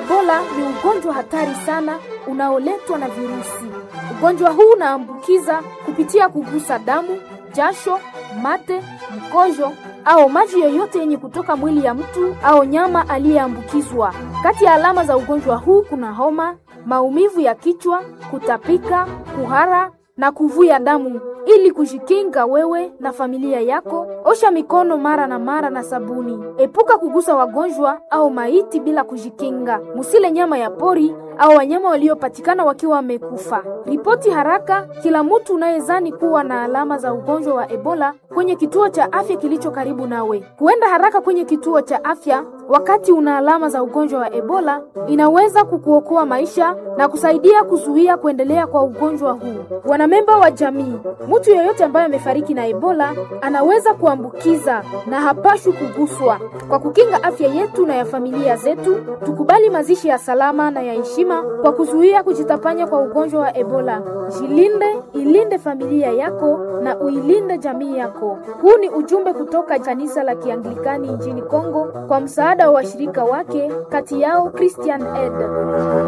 Ebola ni ugonjwa hatari sana unaoletwa na virusi. Ugonjwa huu unaambukiza kupitia kugusa damu, jasho, mate, mkojo au maji yoyote yenye kutoka mwili ya mtu au nyama aliyeambukizwa. Kati ya alama za ugonjwa huu kuna homa, maumivu ya kichwa, kutapika, kuhara na kuvuja damu. Ili kujikinga wewe na familia yako, osha mikono mara na mara na sabuni. Epuka kugusa wagonjwa au maiti bila kujikinga. Musile nyama ya pori au wanyama waliopatikana wakiwa wamekufa. Ripoti haraka kila mtu unayezani kuwa na alama za ugonjwa wa Ebola kwenye kituo cha afya kilicho karibu nawe. Kuenda haraka kwenye kituo cha afya wakati una alama za ugonjwa wa Ebola inaweza kukuokoa maisha na kusaidia kuzuia kuendelea kwa ugonjwa huu. Wanamemba wa jamii, mtu yeyote ambaye amefariki na Ebola anaweza kuambukiza na hapashwi kuguswa. Kwa kukinga afya yetu na ya familia zetu, tukubali mazishi ya salama na ya heshima kwa kuzuia kujitapanya kwa ugonjwa wa Ebola. Jilinde, ilinde familia yako na uilinde jamii yako. Huu ni ujumbe kutoka kanisa la Kianglikani nchini Kongo kwa msaada wa washirika wake, kati yao Christian Aid.